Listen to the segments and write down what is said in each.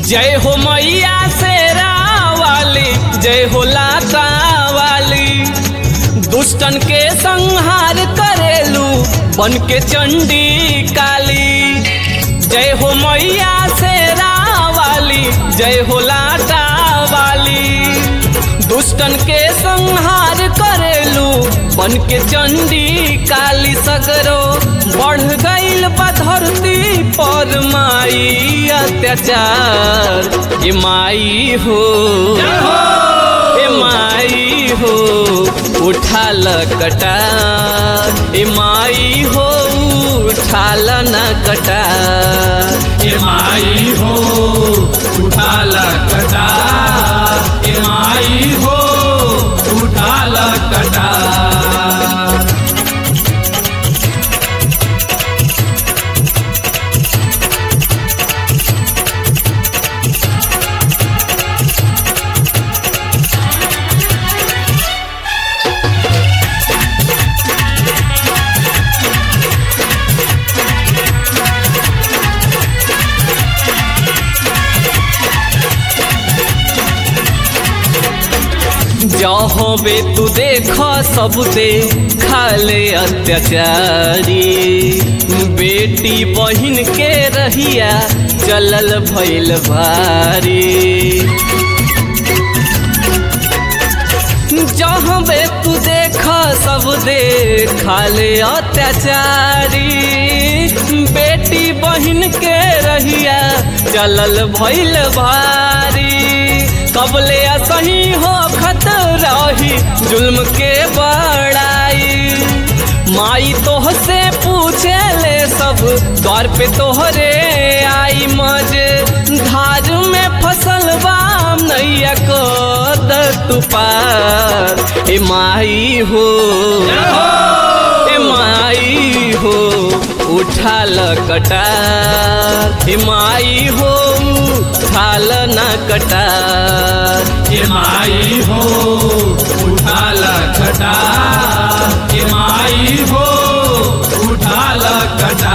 जय हो मैया शेरा वाली जय हो लाता वाली दुष्टन के संहार करेलू बन के चंडी काली जय हो मैया शेरा वाली जय हो लाटा वाली दुष्टन के संहार करेलू बन के चंडी काली सगरो बढ़ गईल बा धरती पर माई अत्याचार ए माई हो ए माई हो उठाल कटार ए माई हो उठाल न कटार ए माई हो उठाल कटा ए माई हो उठाल कटा जहाँ बे तू देख सब दे खाले अत्याचारी बेटी बहिन के रहिया चलल भइल भारी जहाँ बे तू देख सब दे खाले अत्याचारी बेटी बहिन के रहिया चलल भइल भारी कबले असही हो खत रही जुल्म के बड़ाई माई तोह से पूछे ले सब द्वार पे तोहरे आई मज धार में फसल बाम नैया को तू पार ए माई हो ए माई हो उठाल कटार ए माई हो उठाल न कटार ए माई हो उठाल कटा ए माई हो उठाल कटा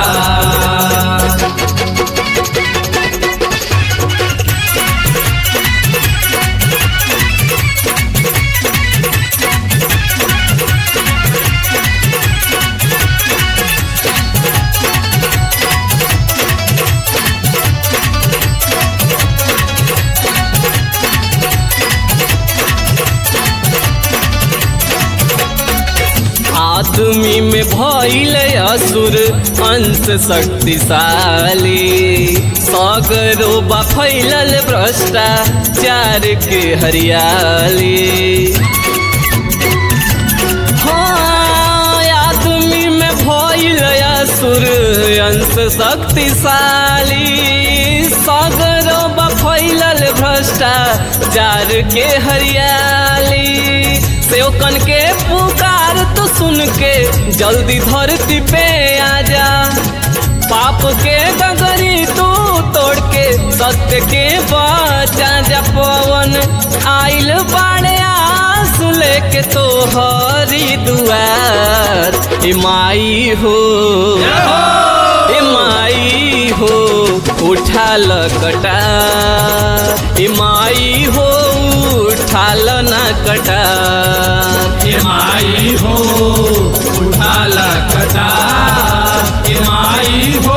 आदमी में भइल असुर अंश शक्तिशाली सगरो बा फैलल भ्रष्टाचार के हरियाली हाँ आदमी में भइल असुर अंश शक्तिशाली सगरो बा फैलल भ्रष्टाचार के हरियाली सेवकन के पुकार तो सुन के जल्दी धरती पे आजा पाप के गगरी तू तोड़ के सत्य के बचा जा पवन आइल बाड़े आस लेके तो हरी दुआर ए माई हो ए माई हो उठाल कटा ए माई हो उठाल न कटा ए माई हो उठाल कटा ए माई हो